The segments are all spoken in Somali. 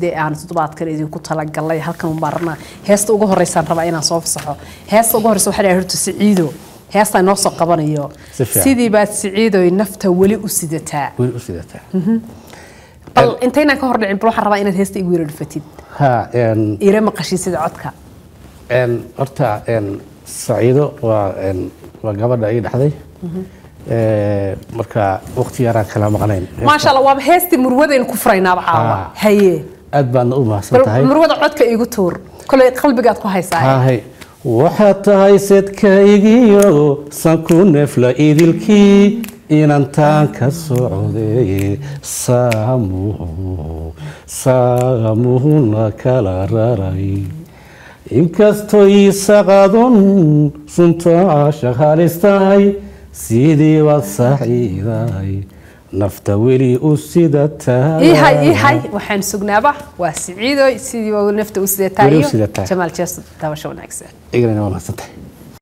dee aan toddobaadkan idinku talagalay halkan un baan rabnaa heesta ugu horeysaan rabaa inaan soo fasaxo heesta ugu horeysa waxaa dhahay horta siciido heestaa inoo soo qabanayo Si fiican. sidii baad siciidoy nafta weli u sidataa weli u sidataa bal intaynaan ka hor dhicin bal waxaan rabaa inaad heesta igu yara dhufatid ha een ira maqashii sida codka een horta een saciido waa een waa gabadha ii dhexday ee marka waqti yaraan kala maqnayn maasha allah waaba heestii murwadaynu ku furaynaaba caawa Ah. haye aad baadna u mahadsan bal tahay murwada codka igu tuur koley qalbigaad ku haysaa hahay waxaad tahay sedkaygiyo sanku neefla idilkii inantaan ka socday saamuhu saamuhuna kala raray inkastoo iisaqadun sunta shaqaalistahay sidii baad saxiiday nafta weli u sidataa ihay ihay waxaan sugnaaba waa siciidoy sidii waa nafta u sidataa Weli u iyo sidataa. jamaal jeeso daabasho wanaagsan igrana waa mahadsan tahay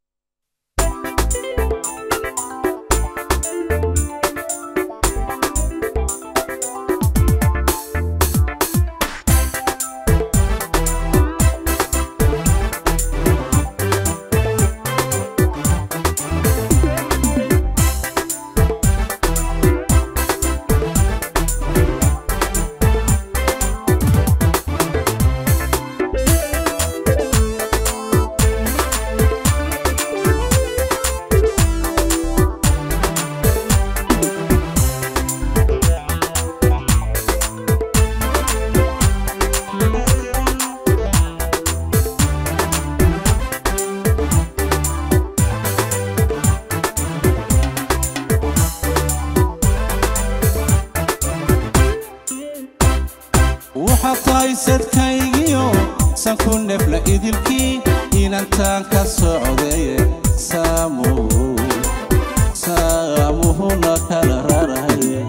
waxaad tahay sadkaygiyo sanku neefla idilkii inantaan ka socdaye saamuhu saamuhuna kala raraye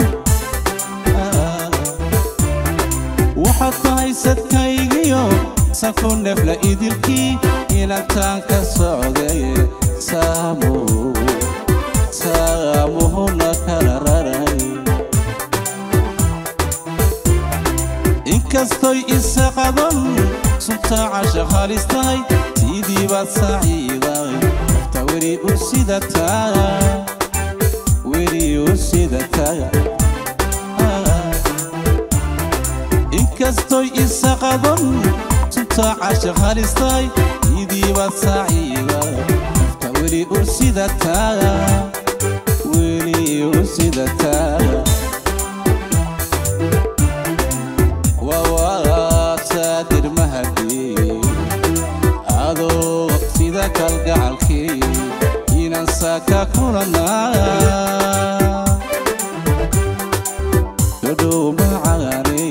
waxaad tahay sadkaygiyo sanku neefla idilkii inantaan ka socdaye saamuhu saamuhuna kala raraye inkastoy isaqadan suntaaca shaqaalistahay tidii baad saciiday nafta weli u sidataa weli u sidataa inkastoy isaqadan suntaaca shaqaalistahay tidii baad saciiday nafta weli u sidataa weli u sidataa wawaasadir mahadii adoo sida kalgacalkii inaan saaka kulanaa dhodhow macaane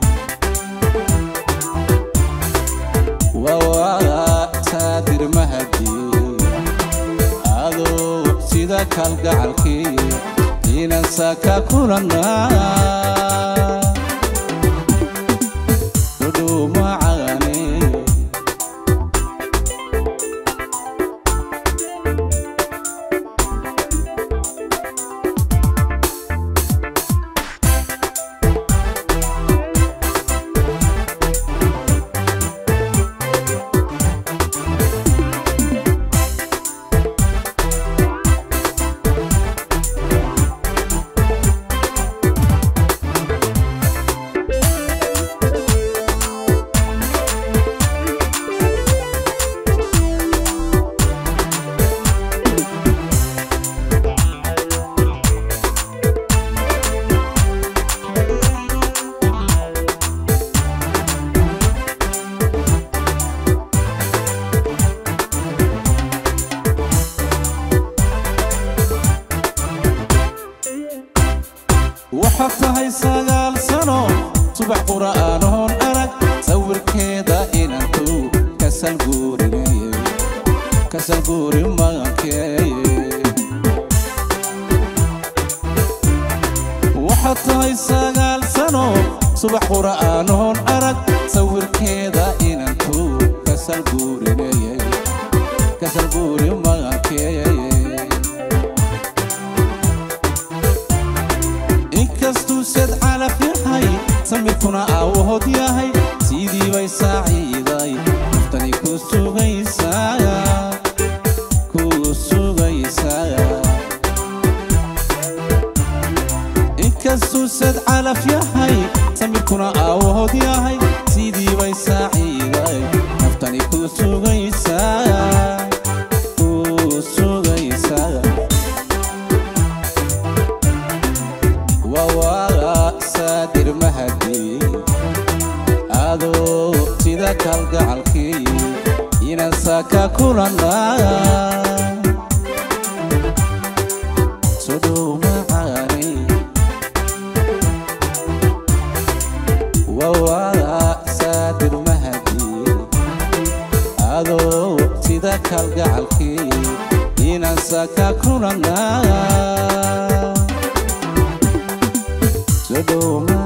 wawaasadir mahadii adoo sida kalgacalkii inaan saaka kulanaa dhodhow macaane waxaad tahay sagaal sano subax qura'aanoon arag sawirkeeda inantu kasal guurinaye kasal guuri magankeeye waxaad tahay sagaal sano subax qura'aanoon arag sawirkeeda inantu kasal guurinaye kasal guuri magankeeye inkastuu sad calaf yahay samirkuna aawahood yahay og yahay sidii bay saaciiday naftani ku sugaysaa ku sugaysaa waa saadir mahadi adoo sida kalgacalkii inaan saaka kulanaa sodhow macaani waa saadir mahadi adoo sida kalgacalkii inaan saaka kulanaa sodhow